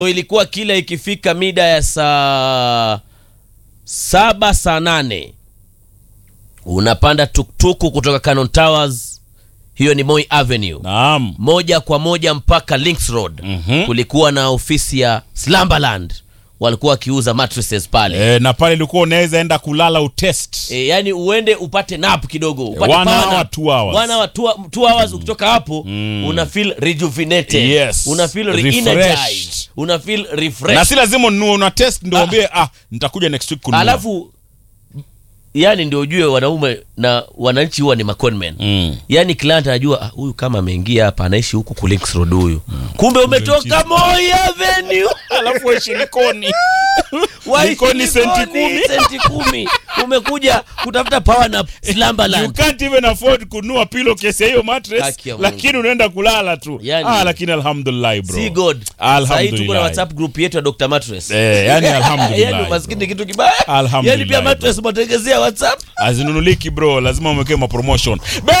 ilikuwa kila ikifika mida ya saa saba saa nane unapanda tuktuku kutoka Cannon Towers, hiyo ni Moi Avenue, Naam. moja kwa moja mpaka Links Road. Mhm. Kulikuwa na ofisi ya Slumberland, walikuwa wakiuza mattresses pale E, na pale ulikuwa unaweza enda kulala utest. E, yani uende upate nap kidogo upate one power hour, nap. two hours. One hour, two, two hours ukitoka hapo una feel rejuvenated Yes. una feel Refreshed. re-energized una feel refreshed Na si lazima ununue una test ndio Ah. uambie ah nitakuja next week kununua. alafu yani ndio ujue wanaume na wananchi huwa ni maconmen Mm. yani client anajua ah, huyu kama ameingia hapa anaishi huku ku Links Road huyu kumbe umetoka Moi Avenue Alafu waishi Likoni. Waishi Likoni senti Likoni, kumi. senti kumi umekuja kutafuta power na You Slumberland can't even afford kununua pillowcase ya hiyo mattress Haki ya Mungu. lakini unaenda kulala tu. Yani- ah lakini alhamdulillah bro. See God. Sahii tuko Alhamdulillah. na WhatsApp group yetu ya Dr. Mattress. Eh, yani alhamdulillah. Yaani umaskini ni kitu kibaya. Alhamdulillah, Yaani pia bro. mattress mwategezea WhatsApp. Azinunuliki bro, lazima umwekee mapromotion.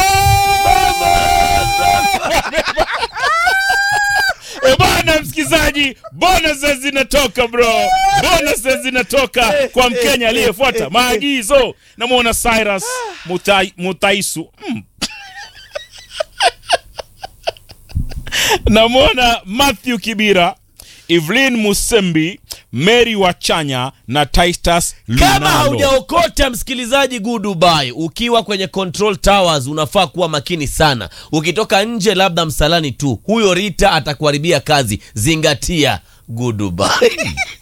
E bwana msikizaji, bonuses zinatoka bro, bonuses zinatoka kwa Mkenya aliyefuata maagizo. Namwona Cyrus Mutai, Mutaisu mm. namwona Matthew Kibira, Evelyn Musembi, Mary Wachanya na Titus Kama Lunalo. haujaokota msikilizaji good Dubai, ukiwa kwenye control towers unafaa kuwa makini sana. Ukitoka nje labda msalani tu, huyo Rita atakuharibia kazi. Zingatia good Dubai.